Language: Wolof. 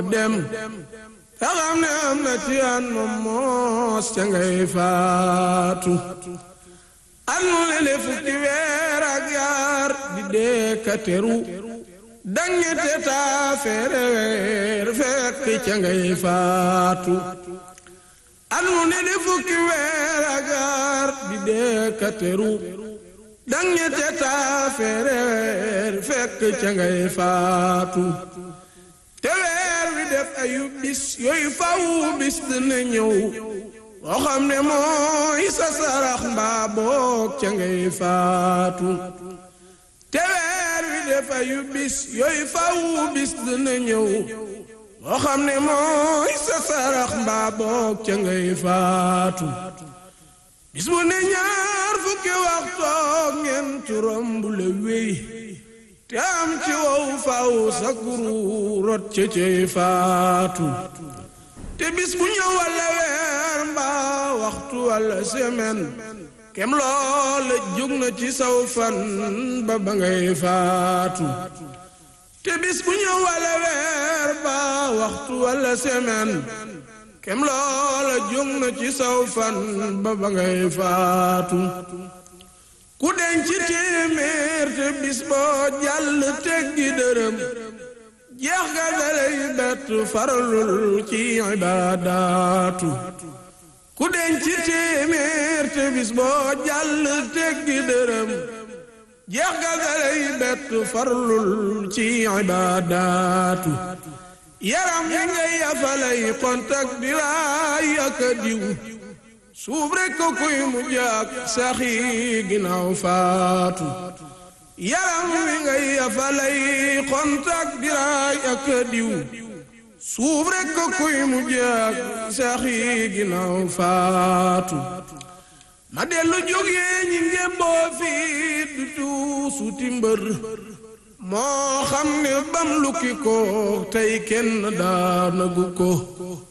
dem te xam ne am na ci an moom moos ca ngay faatu an mu lele fukki weer ak yaar di dee ka teru dañete taa feere weer fekk ca ngay faatu an mu lele fukki weer ak yaar di dee ka teru dañete taa feere weer fekk ca ngay faatu te weer wi def ayu bis yooyu faw bis dina ñëw boo xam ne mooy sa sarax mbaa boog ca ngay faatu te weer wi def ayu bis yooyu faw bis dina ñëw boo xam ne mooy sa sarax mbaa boog ca ngay faatu bis bu ne ñaar fukki waxtoog ngeen turam bu la wéy te am ci wow faw sa kuru rot ca cay faatu te bis bu ñëw walla weer mbaa waxtu walla semaine kem loola jóg na ci saw fan ba ba ngay faatu te bis bu ñëw walla weer mbaa waxtu walla semaine kem loola jóg na ci saw fan ba ba ngay faatu ku denc téeméer te bis boo jàll teggi dërëm jeex ga dalay bett faralul ci ibaadaatu ku denc téeméer te bis boo jàll teggi dërëm jeex ga dalay bett faralul ci ibaadaatu yaram yi ngay yafalay kontak di raay ak diw suuf rekk ko kuy mu jaak saxi ginnaaw faatu yaram wi ngay yafalay kontak diraay ak diw suuf rekk ko kuy mu jaak saxi ginnaaw faatu ma dellu jógee ñi ngémboo fii du tuusuti mbër moo xam ne bam lukki ko tey kenn daanagu ko